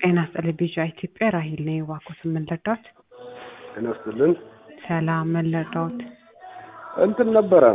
ጤና ይስጥልኝ ቢጫ ኢትዮጵያ ራሂል ነኝ። እባክዎት ምን ልርዳዎት? ጤና ይስጥልን። ሰላም ምን ልርዳዎት? እንትን ነበረ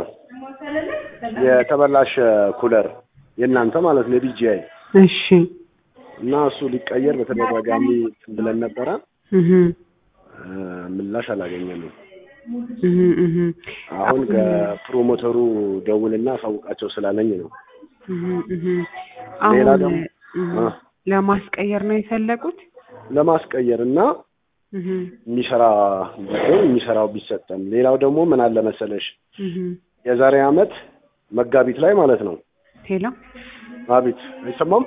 የተበላሸ ኩለር የእናንተ ማለት ነው የቢጂአይ እሺ እና እሱ ሊቀየር በተደጋጋሚ እንትን ብለን ነበረ እህ እ ምላሽ አላገኘንም። እህ እህ አሁን ከፕሮሞተሩ ደውልና አሳውቃቸው ስላለኝ ነው። እህ እህ ሌላ አሁን ደግሞ እህ አ ለማስቀየር ነው የፈለጉት? ለማስቀየር እና እህ የሚሰራ ቢሆን የሚሰራው ቢሰጠን። ሌላው ደግሞ ምን አለ መሰለሽ እህ የዛሬ አመት መጋቢት ላይ ማለት ነው። ሄሎ አቤት አይሰማም?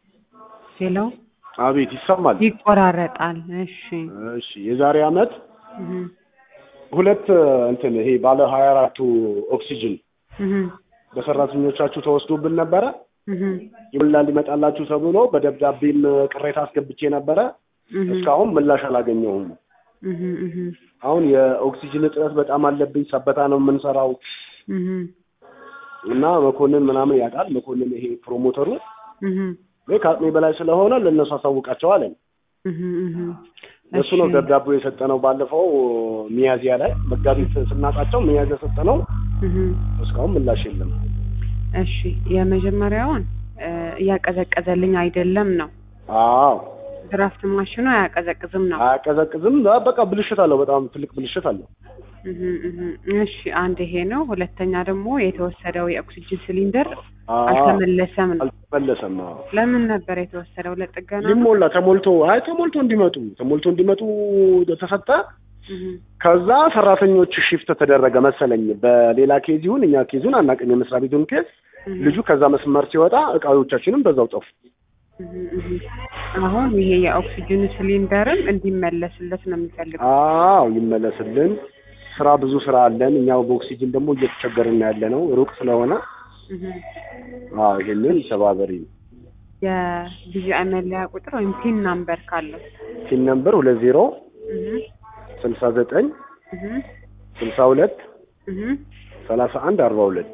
ሄሎ አቤት ይሰማል። ይቆራረጣል። እሺ እሺ የዛሬ አመት እህ ሁለት እንትን ይሄ ባለ ሀያ አራቱ ኦክሲጅን እህ በሰራተኞቻችሁ ተወስዶብን ነበረ። እህ ይምላል ሊመጣላችሁ ተብሎ በደብዳቤም ቅሬታ አስገብቼ ነበረ። እህ እስካሁን ምላሽ አላገኘሁም። እህ እህ አሁን የኦክሲጅን እጥረት በጣም አለብኝ። ሰበታ ነው የምንሰራው እህ እና መኮንን ምናምን ያውቃል። መኮንን ይሄ ፕሮሞተሩ እህ እኔ ከአቅሜ በላይ ስለሆነ ለእነሱ አሳውቃቸው አለኝ። እህ እህ እሱ ነው ደብዳቤው የሰጠነው ባለፈው ሚያዚያ ላይ መጋቢት ስናጣቸው ሚያዚያ ሰጠነው። እህ እስካሁን ምላሽ የለም። እሺ የመጀመሪያውን እ እያቀዘቀዘልኝ አይደለም ነው። አዎ ድራፍት ማሽኑ አያቀዘቅዝም ነው። አያቀዘቅዝም። በቃ ብልሽት አለው። በጣም ትልቅ ብልሽት አለው። እህ እህ እሺ አንድ ይሄ ነው። ሁለተኛ ደግሞ የተወሰደው የኦክሲጅን ሲሊንደር አዎ አልተመለሰም ነው። አልተመለሰም። አዎ ለምን ነበር የተወሰደው? ለጥገና ነው? ሊሞላ ተሞልቶ አይ ተሞልቶ እንዲመጡ ተሞልቶ እንዲመጡ ተሰጠ። እህ ከዛ ሰራተኞች ሽፍት ተደረገ መሰለኝ። በሌላ ኬዝ ይሁን እኛ ኬዙን አናውቅም፣ የመስሪያ ቤቱን ኬዝ። እህ ልጁ ከዛ መስመር ሲወጣ እቃዎቻችንም በዛው ጠፉ። እህ እህ አሁን ይሄ የኦክሲጅን ሲሊንደርም እንዲመለስለት ነው የሚፈልገው። አዎ ይመለስልን። ስራ ብዙ ስራ አለን። እኛው በኦክሲጅን ደግሞ እየተቸገርን ያለ ነው ሩቅ ስለሆነ። እህ አዎ ይሄንን ተባበሪ። የቢጂአይ መለያ ቁጥር ወይም ፒን ናምበር ካለው ሲን ነምበር ሁለት ዜሮ እህ ስልሳ ዘጠኝ እህ ስልሳ ሁለት እህ ሰላሳ አንድ አርባ ሁለት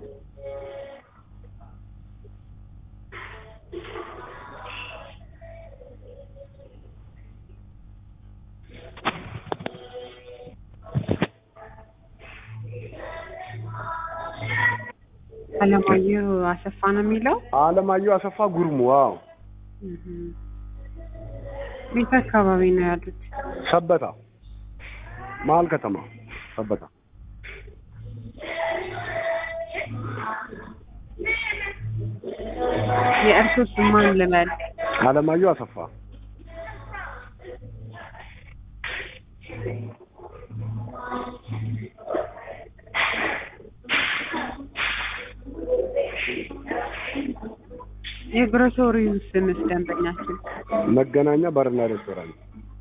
አለማየሁ አሰፋ ነው የሚለው። አለማየሁ አሰፋ ጉርሙ። አዎ እህ ቤት አካባቢ ነው ያሉት። ሰበታ መሀል ከተማ ሰበታ። የእርሶ ስም ማን ልበል? አለማየሁ አሰፋ የግሮሰሪው ስምስ ደንበኛችን መገናኛ ባርና ሬስቶራንት።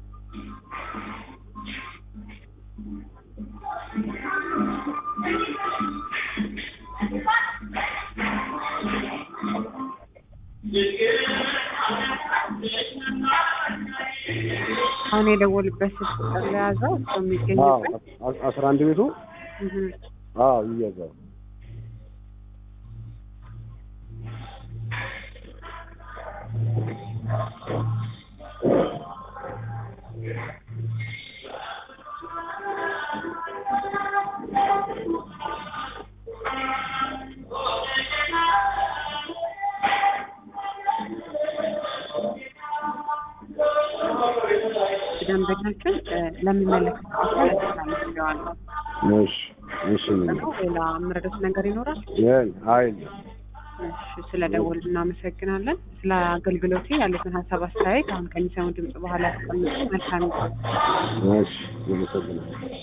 አሁን የደወሉበት ስልክ ቁጥር ለያዘው እሱ አዎ የሚገኝበት አ- አስራ አንድ ቤቱ እህ አዎ ይያዛል። ደንበኛችን እ ለሚመለከተው አካል አስተላልፌዋለሁ። እሺ እሺ ደግሞ ሌላ የምረዳት ነገር ይኖራል? ይሄን አይል እሺ ስለ ደወሉ እናመሰግናለን። ስለ አገልግሎቴ ያሉትን ሀሳብ አስተያየት አሁን ከሚሰሙ ድምጽ በኋላ ያስቀምጡ። መልካም ጊዜ። እሺ አመሰግናለሁ።